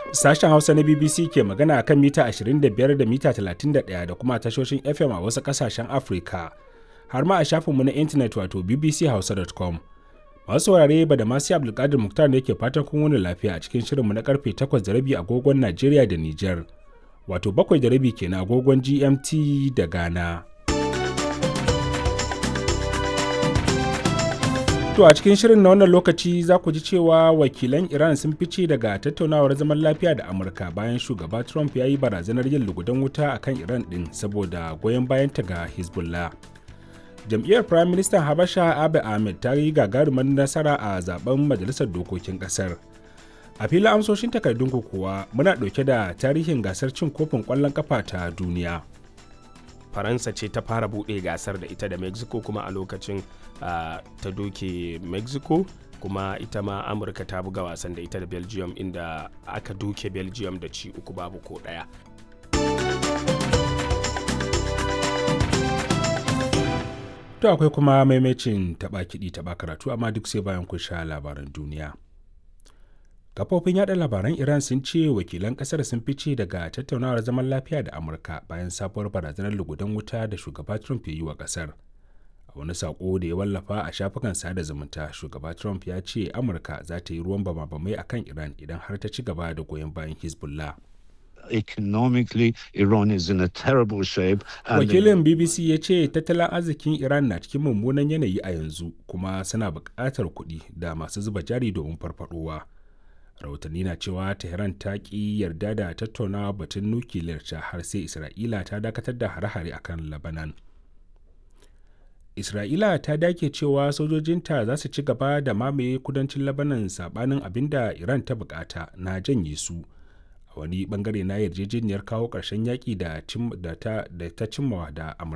Sashen Hausa na BBC ke magana a kan mita 25 da mita 31 da kuma tashoshin FM a wasu ƙasashen Afirka, har ma a shafinmu na intanet wato bbchausa.com. Masu saurare ba da masu Abdulkadir Muktar ne ke fatan kun wani lafiya a cikin shirinmu na karfe 8 da rabi agogon Najeriya da Nijar, wato 7 da rabi kenan agogon GMT da Ghana. To a cikin shirin na wannan lokaci za ku ji cewa wakilan Iran sun fice daga tattaunawar zaman lafiya da Amurka bayan shugaba Trump ya yi barazanar yin lugudan wuta a kan Iran ɗin saboda goyon bayanta ga Hezbollah. Jam'iyyar Prime Minister Habasha Abiy Ahmed ta yi gagarumar nasara a zaben Majalisar Dokokin Ƙasar. A filin amsoshin takardun kuwa muna ɗauke da tarihin gasar cin kofin ƙwallon ƙafa ta duniya. faransa ce ta fara buɗe gasar da ita da mexico kuma a lokacin uh, ta doke mexico kuma ita ma amurka ta buga wasan da ita da belgium inda aka doke belgium da ci uku babu ko ɗaya To akwai kuma maimacin taɓa kiɗi taɓa karatu amma duk sai bayan kun sha labaran duniya. kafofin yada labaran iran sun ce wakilan kasar sun fice daga tattaunawar zaman lafiya da amurka bayan sabuwar barazanar lugudan wuta da shugaba trump ya yi wa kasar a wani sako da ya wallafa a shafukan sada zumunta shugaba trump ya ce amurka za ta yi ruwan bama-bamai a kan iran idan har ta ci gaba da goyon bayan hezbollah economically Iran is in a terrible shape. Wakilin BBC ya ce tattalin arzikin Iran na cikin mummunan yanayi a yanzu kuma suna buƙatar kuɗi da masu zuba jari domin farfaɗowa. rahotanni na cewa tehran ta ki yarda da tattaunawa batun nukiliyar ta har sai isra'ila ta dakatar da hare-hare akan labanan isra'ila ta dake cewa sojojinta za su ci gaba da mamaye kudancin labanan sabanin abin da iran ta bukata na janye su a wani bangare na yarjejeniyar kawo ƙarshen yaƙi da ta cimmawa da amurka